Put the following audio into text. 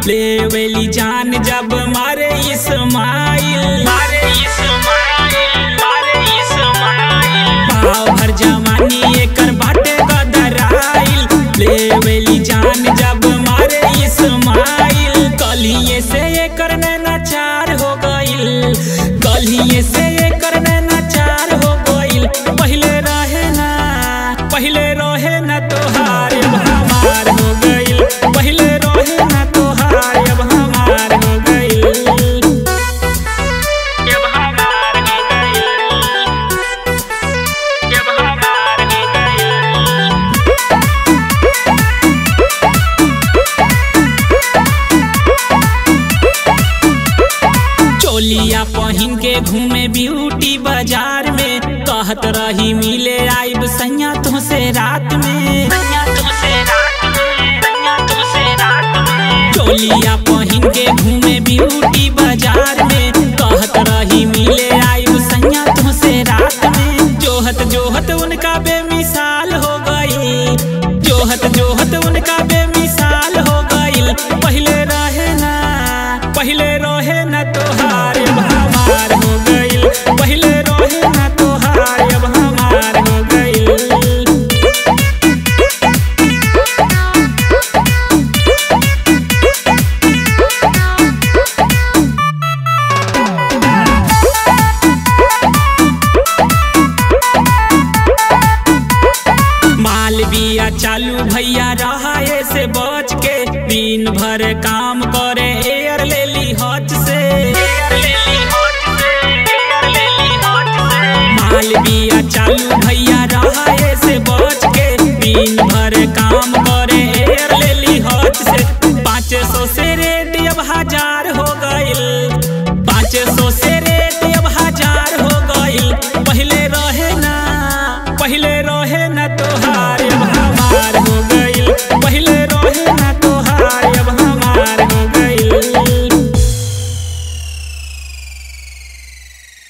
लेवेली जान जब मारे इस्माइल मारे इस्माइल मारे इस्माइल पाव भर जवानी एकर बाटे गदराइल लेवेली जान जब मारे इस्माइल कलिए से एकर नैना चार हो गइल कलिए से एकर नैना चार हो गइल पहिले रहे ना पहिले रहे ना तोहार अब हमार हो गइल पहिले रहे ना तोहार अब हमार हो गइल अब हमार हो गइल अब हमार हो गइल चोलिया पहिन के घूमे ब्यूटी बाजार में कहत रही मिले आइब सैया तुमसे रात में चोलिया पहिन के घूमे ब्यूटी बाजार में कहत रही मिले आइब सैया तुमसे रात में जोहत जोहत उनका बेमिसाल हो गई जोहत जोहत उनका बेमिसाल हो गई पहिले रहे ना पहिले रहे ना तोहार अब हमार हो गइल पहिले रहे ना तोहार अब हमार हो गइल माल बिया चालू भैया रहा से बच के दिन भर काम करे एयर ले ली हच से